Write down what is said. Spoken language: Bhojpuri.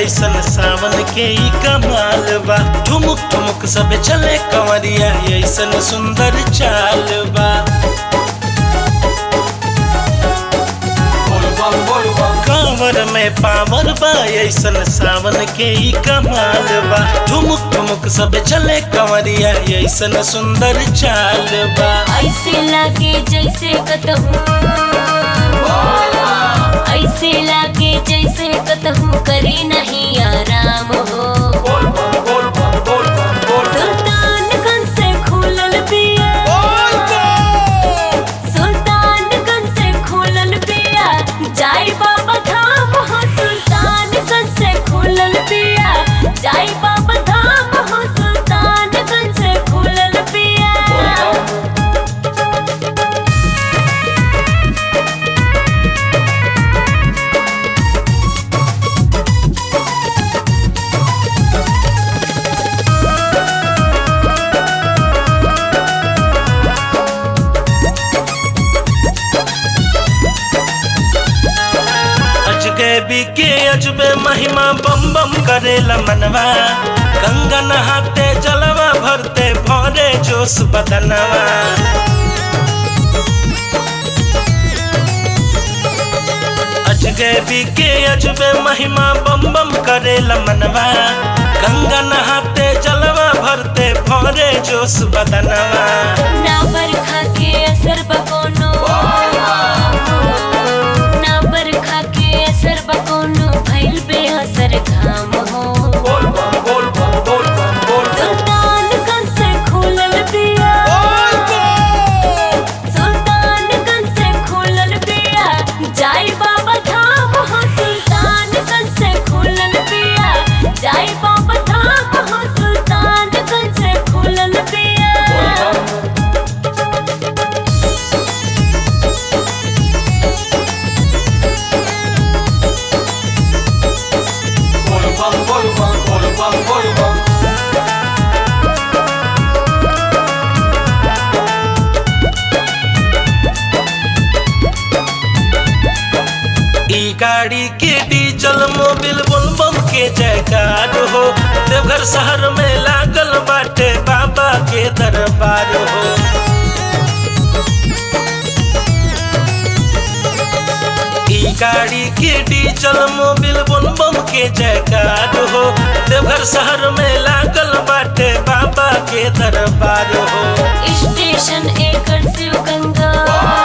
ऐसन सावन के ई कमाल बा ठुमुक ठुमुक सब चले कंवरिया ऐसन सुंदर चाल बा कांवर में पावर बा ऐसन सावन के ई कमाल बा ठुमुक ठुमुक सब चले कंवरिया ऐसन सुंदर चाल बा ऐसे लागे जैसे कतहूँ ऐसे लागे जैसे कतहूँ करी नहीं आराम हो सुल्तानगंज से खुलल पिया सुल्तानगंज से खुलल पिया जाई बाबा धाम हो सुल्तानगंज से खुलल पिया जाई बाबा धाम हो सुल्तानगंज से खुलल पिया अजगैबी के अजबे महिमा बम बम करेला मनवा गंगा नहाते जलवा भरते भरे जोश बदनवा अजगैबी के अजबे महिमा बम बम करेला मनवा गंगा नहाते जलवा भरते भरे जोश बदनवा ना बरखा के असर बकोनो ना बरखा के असर बकोनो भइल बेअसर घाम हो सुल्तानगंज से खुलल पिया सुल्तानगंज से खुलल पिया जाई बाबा धाम हो सुल्तानगंज से खुलल पिया जाई बाबा धाम हो सुल्तानगंज से खुलल पिया ई गाड़ी के डीजल मोबिल बोल बम के जयकार हो देवघर शहर में लागल बाटे बाबा के दरबार हो ई गाड़ी के डीजल मोबिल बोल बम के जयकार हो देवघर शहर में लागल बाटे बाबा के दरबार हो स्टेशन एकर शिव गंगा